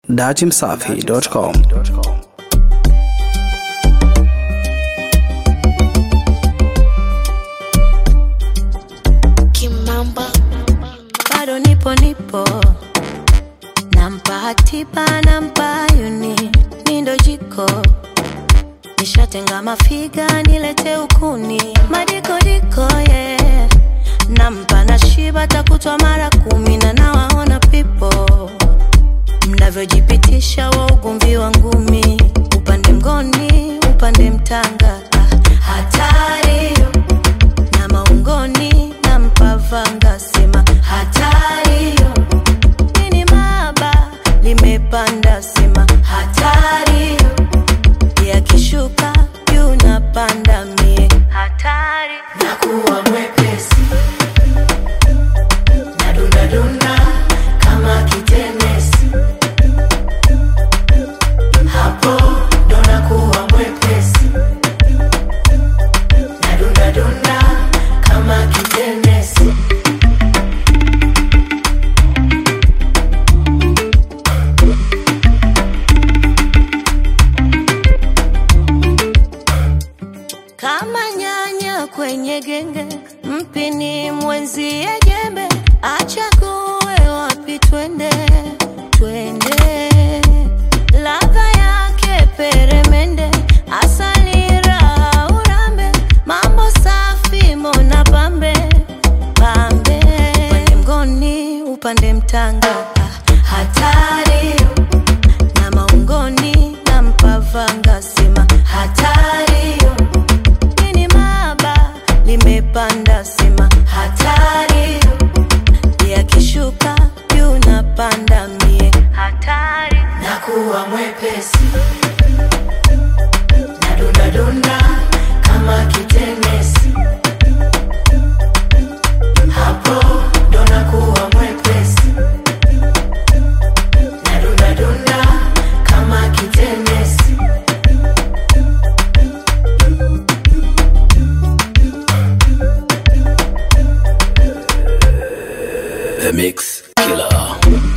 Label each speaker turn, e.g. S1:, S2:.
S1: datimsafi.com
S2: Kimamba
S3: bado nipo nipo nampa hatiba nampa yuni mindo jiko nishatenga mafiga nilete ukuni madikodiko ye yeah. nampa na shiba takutwa mara kumi na nawaona pipo mnavyojipitisha wa ugomvi wa ngumi upande mgoni upande mtanga Ah, hatari na maungoni na mpavanga sema hatari nini maba limepanda sema hatari yakishuka juu napanda mie hatari nakuwa mwepesi nadundadunda kama kitenesi hapo ndo nakuwa mwepesi nadundadunda kama kitenesi kama nyanya kwenye genge, mpini mwenzie jembe, achague wapi twende, twende. Ladha yake peremende, asali raha urambe, mambo safi mona pambe pambe, upande mgoni upande mtanga, ah, hatari na maungoni na mpavanga sema hatari nini maba limepanda sema hatari yakishuka juu napanda mie hatari nakuwa mwepesi nadundadunda kama kitenesi hapo ndo nakuwa mwepesi nadundadunda kama kitenesi
S1: The Mix Killer